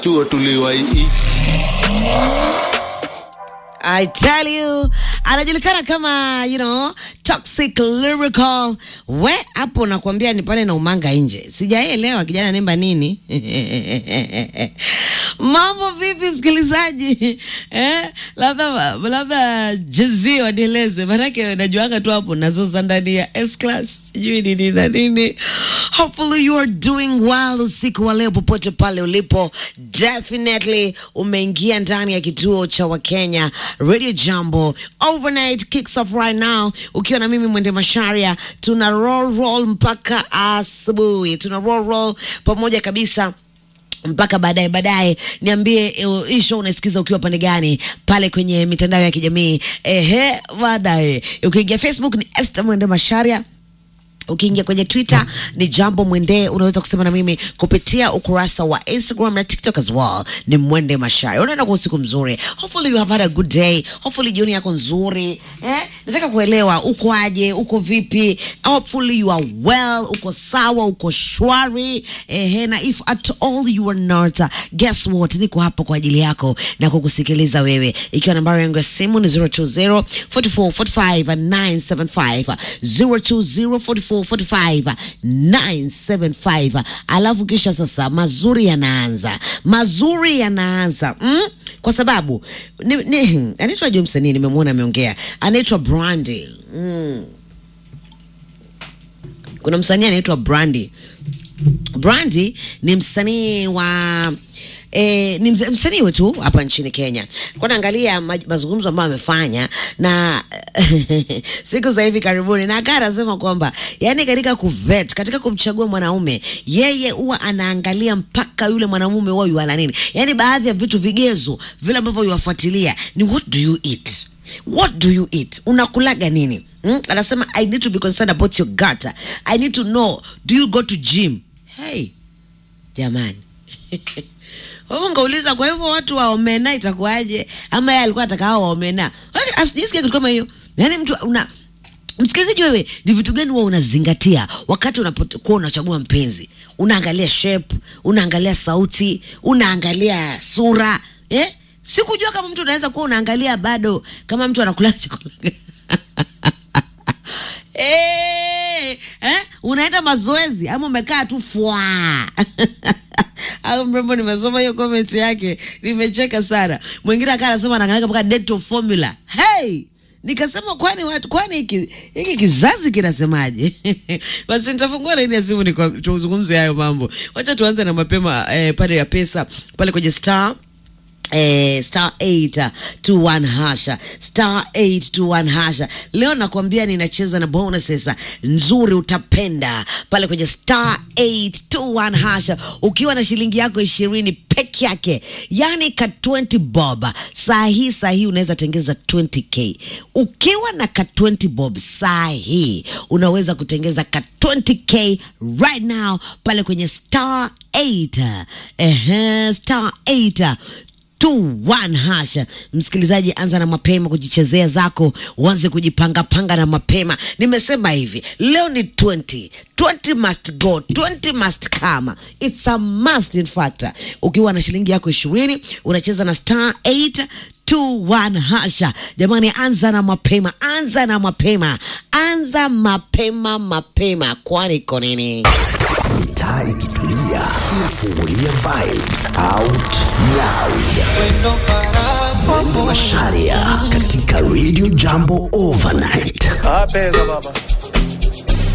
chuo tuliwaii I tell you, anajulikana kama you know, toxic lyrical. We hapo nakwambia ni pale na umanga nje, sijaelewa kijana nemba nini. Mambo vipi msikilizaji? Eh, labda labda jezi wanieleze, maanake najuanga tu hapo nazoza ndani ya S class sijui nini na nini. Hopefully you are doing well usiku wa leo popote pale ulipo, definitely umeingia ndani ya kituo cha Wakenya Radio Jambo. Overnight kicks off right now, ukiwa na mimi Mwende Masharia, tuna roll roll mpaka asubuhi, tuna roll roll pamoja kabisa mpaka baadaye baadaye. Niambie eh, hii show unaisikiza ukiwa pande gani pale kwenye mitandao ya kijamii. Ehe, baadaye ukiingia Facebook ni Esther Mwende Masharia ukiingia kwenye twitter ni jambo mwende unaweza kusema na mimi kupitia ukurasa wa instagram na tiktok as well ni mwende mashari unaenda kwa usiku mzuri hopefully you have had a good day hopefully jioni yako nzuri eh? nataka kuelewa uko aje uko vipi hopefully you are well uko sawa uko shwari eh, na if at all you are not uh, guess what niko hapa kwa ajili yako na kukusikiliza wewe ikiwa nambari yangu ya simu ni 020 44 45 975 020 44 45 975 alafu kisha sasa mazuri yanaanza mazuri yanaanza mm? kwa sababu ni, ni, anaitwa jo msanii nimemwona ameongea anaitwa brandi mm. kuna msanii anaitwa brandi brandi ni msanii wa E, ni msa- msanii wetu hapa nchini Kenya. Kwa naangalia ma- mazungumzo ambayo amefanya na siku za hivi karibuni, na akaa anasema kwamba yani katika kuvet, katika kumchagua mwanaume, yeye huwa anaangalia mpaka yule mwanamume huwa yuala nini, yani baadhi ya vitu vigezo vile ambavyo yuwafuatilia ni what do you eat what do you eat unakulaga nini hmm? anasema i need to be concerned about your gut i need to know do you go to gym hey jamani wewe ungeuliza kwa hivyo watu wa omena itakuwaje ama yeye alikuwa ataka hao wa omena Okay, sijasikia kitu kama hiyo yaani mtu una msikilizaji wewe ni vitu gani huwa unazingatia wakati unapokuwa unachagua mpenzi unaangalia shape unaangalia sauti unaangalia sura eh? sikujua kama mtu unaweza kuwa unaangalia bado kama mtu anakula chakula Eh, eh, unaenda mazoezi ama umekaa tu fwa au mrembo nimesoma hiyo comment yake nimecheka sana mwingine akaa anasema anaangalia mpaka dental formula hey nikasema kwani watu kwani hiki hiki kizazi kinasemaje basi nitafungua laini ya simu niko- tuzungumze hayo mambo wacha tuanze na mapema eh, pale ya pesa pale kwenye star Eh, star 821 hasha star 821 hasha leo nakwambia ninacheza na bonuses nzuri utapenda pale kwenye star 821 hasha ukiwa na shilingi yako ishirini peke yake yani ka 20 bob saa hii saa hii unaweza tengeza 20k ukiwa na ka 20 bob saa hii unaweza kutengeza ka 20k right now pale kwenye star 8 ehe star 8 21 hasha msikilizaji anza na mapema kujichezea zako uanze kujipangapanga na mapema nimesema hivi leo ni 20 20 must go 20 must come it's a must in fact ukiwa na shilingi yako ishirini unacheza na star 8 21 hasha jamani anza na mapema anza na mapema anza mapema mapema kwani iko nini mitaa ikitulia tunafungulia vibes out loud Mwende Masharia katika Radio Jambo Overnight Ah, pesa baba.